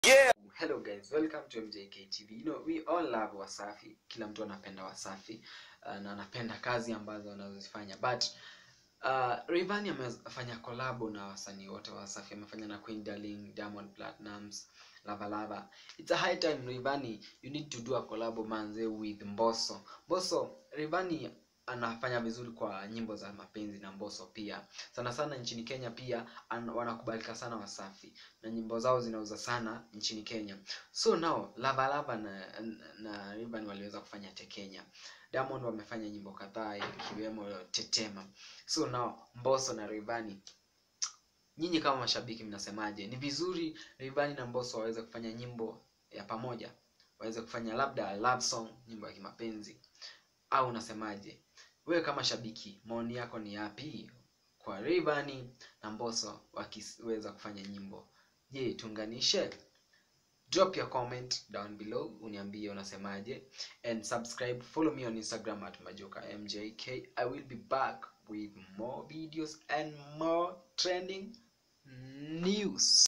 Hello guys, welcome to MJK TV. You know, we all love Wasafi. Kila mtu anapenda Wasafi uh, na anapenda kazi ambazo wanazozifanya. But uh, Rayvanny amefanya collab na wasanii wote wa Wasafi. Amefanya na Queen Darling, Diamond Platnumz, Lava Lava. It's a high time Rayvanny, you need to do a collab manze with Mbosso. Mbosso, Rayvanny anafanya vizuri kwa nyimbo za mapenzi na Mbosso pia. Sana sana nchini Kenya pia an, wanakubalika sana Wasafi na nyimbo zao zinauza sana nchini Kenya. So now Lava Lava na, na Rayvanny waliweza kufanya Tekenya. Diamond wamefanya nyimbo kadhaa ikiwemo Tetema. So now Mbosso na Rayvanny nyinyi kama mashabiki mnasemaje? Ni vizuri Rayvanny na Mbosso waweze kufanya nyimbo ya pamoja, waweze kufanya labda love song, nyimbo ya kimapenzi, au unasemaje? Wewe kama shabiki, maoni yako ni yapi kwa Rayvanny na Mbosso wakiweza kufanya nyimbo? Je, tuunganishe? Drop your comment down below, uniambie unasemaje, and subscribe. Follow me on Instagram at majoka mjk. I will be back with more videos and more trending news.